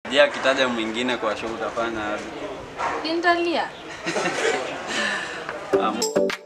Je, akitaja mwingine kwa show utafanya aje? Nitalia. Um,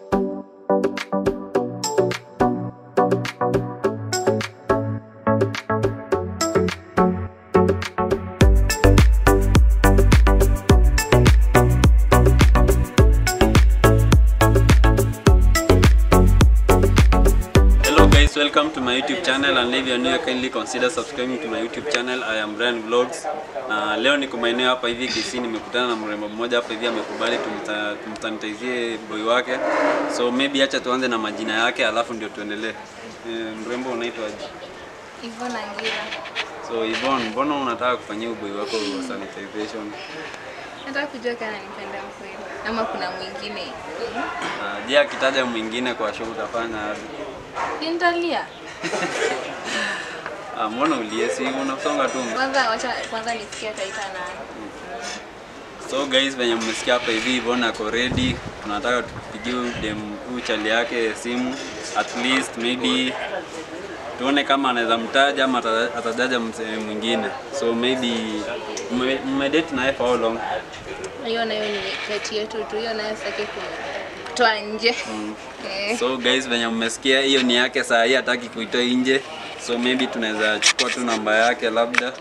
Hello guys, welcome to my YouTube channel and if you are new, kindly consider subscribing to my YouTube channel. I am Brian Vlogs. Na leo niko maeneo hapa hivi Kisii, nimekutana na mrembo mmoja hapa hivi amekubali tumta- tumsanitizie boy wake. So maybe acha tuanze na majina yake alafu ndio tuendelee. Eh, mrembo unaitwa aje? Hivyo na ngira. So Yvonne, mbona unataka kufanyia boy wako sanitization? Nataka kujua kama nipenda mkweli. Ama kuna mwingine. Na je, akitaja mwingine kwa show utafanya aje? Nitalia. Ah, mbona uliesi unasonga tu. Kwanza wacha kwanza nisikie ataita nani. So guys, venye mmesikia hapa hivi Yvonne ako ready. Tunataka tupigie huyu dem huyu chali yake simu at least maybe tuone kama anaweza mtaja ama ata- atataja msee mwingine. So maybe mme- mmedate naye for how long? Hiyo nayo ni kati yetu tu. Hiyo nayo sitaki kutoa nje. Eh. So guys, venye mmesikia hiyo ni yake saa hii hataki kuitoa nje. So maybe tunaweza chukua tu namba yake labda.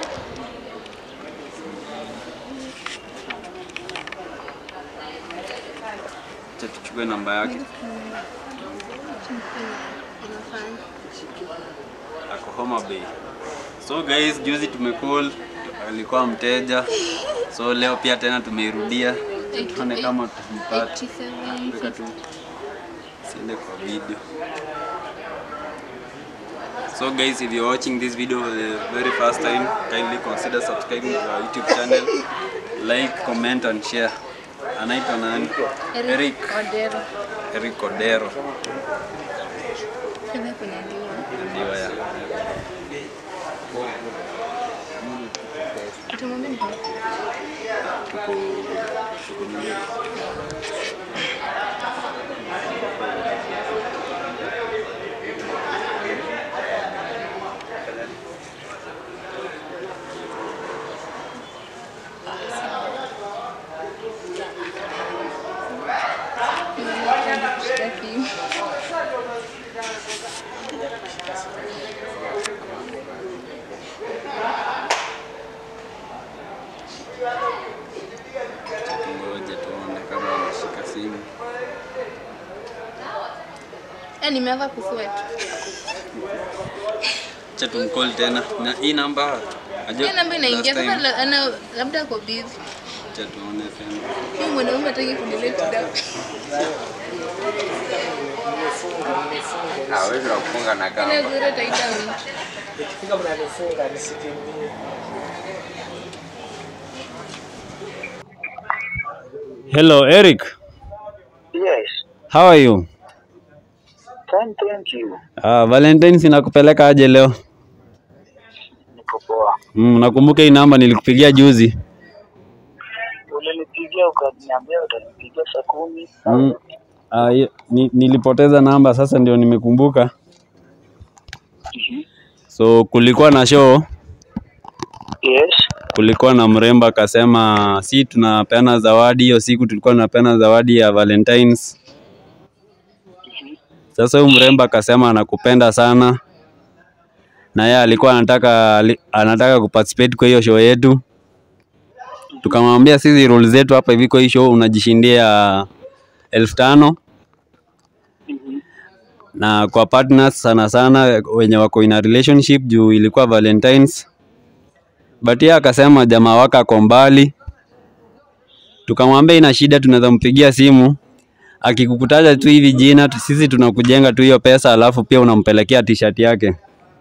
Acha tuchukue namba yake. Inafanya. ako Homa Bay. So guys, juzi tumecall alikuwa mteja, so leo pia tena tumeirudia, tuone kama tumpata. 87. Weka tu siende kwa video. So guys, if you're watching this video for the very first time, kindly consider subscribing to our YouTube channel, like, comment and share. Anaitwa nani? Eric. Odero. Eric Odero. Kama kuna ndio. Ndio ya. Utamwambia nini? Tuko tuko nini? Sitaki. Tungoje tuone kama anashika simu. Eh, nimeanza kusweat. Acha tumcall tena. Na hii namba ajua Hiyo namba inaingia last sasa, time. la- ana labda ako busy. Acha tuone tena. Huyu mwanaume hataki kunileta dawa. hawezi kufunga na Ile kamba. gure taita mtu. Ikifika mnanifunga nisikimbie. Hello Eric. Yes, How are you? fine, thank you. Ah, Valentine's inakupeleka aje leo? Niko poa. Mm, nakumbuka hii namba nilikupigia juzi. Ulinipigia ukaniambia utanipigia saa kumi. Mm. Ah, hiyo- ni, nilipoteza namba sasa ndio nimekumbuka. So kulikuwa na show, Yes, kulikuwa na mrembo akasema si tunapeana zawadi hiyo siku tulikuwa tunapeana zawadi ya Valentines. Sasa huyu mrembo akasema anakupenda sana na yeye alikuwa anataka ali- anataka kuparticipate kwa hiyo show yetu. Tukamwambia sisi rules zetu hapa hivi kwa hii show unajishindia elfu tano na kwa partners sana sana wenye wako in a relationship juu ilikuwa Valentines, but yeye akasema jamaa wake ako mbali. Tukamwambia ina shida, tunaweza mpigia simu akikukutaja tu hivi jina tu, sisi tunakujenga tu hiyo pesa, alafu pia unampelekea t-shirt yake.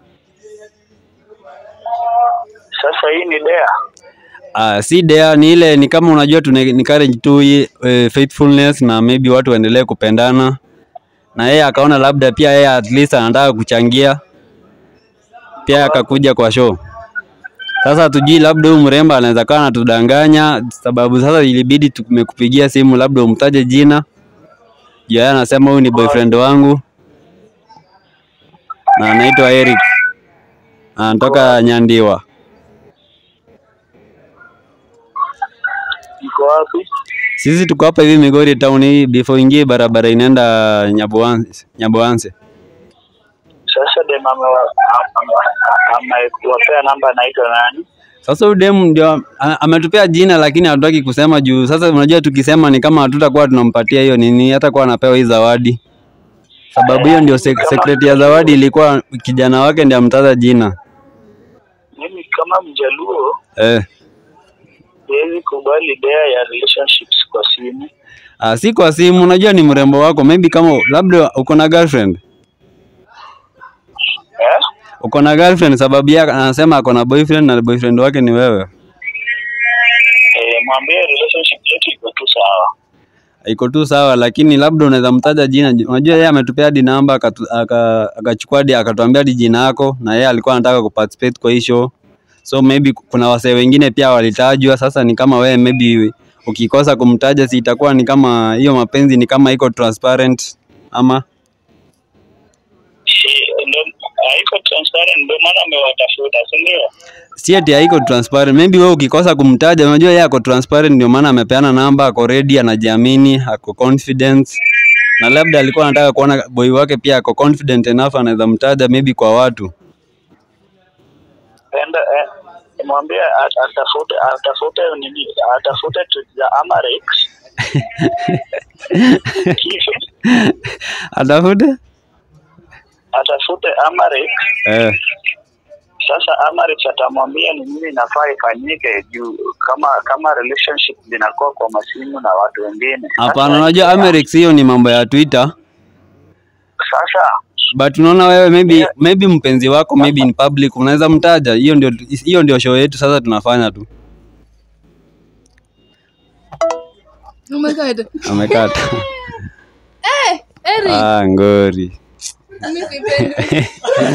sasa hii ni dea. Ah, si dea ni ile ni kama unajua tuna encourage tu hii, eh, faithfulness na maybe watu waendelee kupendana, na yeye akaona labda pia yeye at least anataka kuchangia pia akakuja kwa show. Sasa tujui labda huyu mrembo anaweza kawa anatudanganya, sababu sasa ilibidi tumekupigia simu, labda umtaje jina juu yeye anasema huyu ni boyfriend wangu na anaitwa Eric, anatoka Nyandiwa. Mko wapi? Sisi tuko hapa hivi Migori town hii before ingie barabara inaenda Nyaboanse. Nyaboanse. Sasa dem amewa- ame- amekuwapea namba anaitwa nani? Sasa huyu demu ndio a- ametupea jina lakini hatutaki kusema juu sasa unajua tukisema ni kama hatutakuwa tunampatia hiyo nini hata kuwa anapewa hii zawadi. Sababu hiyo ndio sek secret ya zawadi ilikuwa kijana wake ndiye amtaja jina. Mimi kama Mjaluo Eh. siwezi kubali dea ya relationships kwa simu. Ah, si kwa simu, unajua ni mrembo wako. Maybe kama labda uko na girlfriend. Eh? Uko na girlfriend sababu yake anasema ako na boyfriend na boyfriend wake ni wewe. Eh, mwambie relationship yetu iko tu sawa. iko tu sawa, lakini labda unaweza mtaja jina. Unajua yeye ametupea hadi namba akatu- aka- akachukua hadi akatuambia hadi jina yako, na yeye alikuwa anataka kuparticipate kwa hii show, so maybe kuna wasee wengine pia walitajwa. Sasa ni kama wewe maybe ukikosa kumtaja, si itakuwa ni kama hiyo mapenzi ni kama iko transparent ama Eh, ndo- Haiko transparent ndio maana amewatafuta, si ndio? si ati haiko transparent. Maybe wewe ukikosa kumtaja, unajua yeye ako transparent, ndio maana amepeana namba, ako ready, anajiamini, ako confident na labda alikuwa anataka kuona boy wake pia ako confident enough, anaweza mtaja maybe kwa watu. Enda eh, mwambie at- atafute atafute nini atafute tweet za Amarex Kisha Atafute atafute Amarex. eh. Sasa Amarex atamwambia ni nini inafaa ifanyike juu kama kama relationship zinakuwa kwa masimu na watu wengine. Hapana, Sasa- unajua Amerix hiyo ni mambo ya Twitter, Sasa but unaona wewe maybe maybe mpenzi wako maybe in public unaweza mtaja. Hiyo ndio hiyo ndio show yetu sasa tunafanya tu. Oh my god. Amekata. Eh, Eric, ah, ngori. mimi sipendi.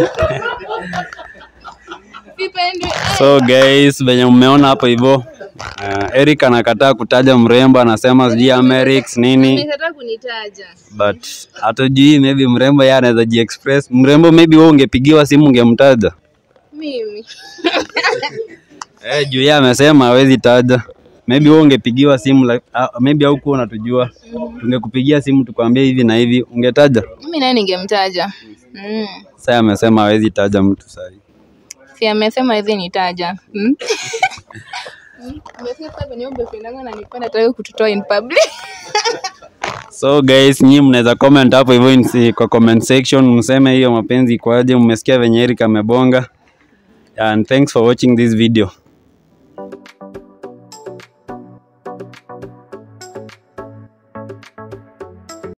Sipendi. So guys, venye mmeona hapo hivyo uh, Eric anakataa kutaja mrembo, anasema sijui Amerix nini, Nimekataa kunitaja. but hatujui maybe mrembo yeye anaweza jiexpress. Mrembo maybe wewe ungepigiwa simu ungemtaja. Mimi. Eh, juu yeye amesema hawezi taja. Maybe wewe ungepigiwa simu like, uh, maybe haukuwa unatujua. Tungekupigia simu tukwambie hivi na hivi, ungetaja? Mimi naye ningemtaja. Mm. Sasa amesema hawezi taja mtu sasa. Si amesema hivi nitaja. Mm. Umesikia sasa venye boyfriend wangu ananipenda nataka kututoa in public. So guys, nyinyi mnaweza comment hapo hivyo in- kwa comment section mseme hiyo mapenzi ikoaje, mmesikia venye Eric amebonga. And thanks for watching this video.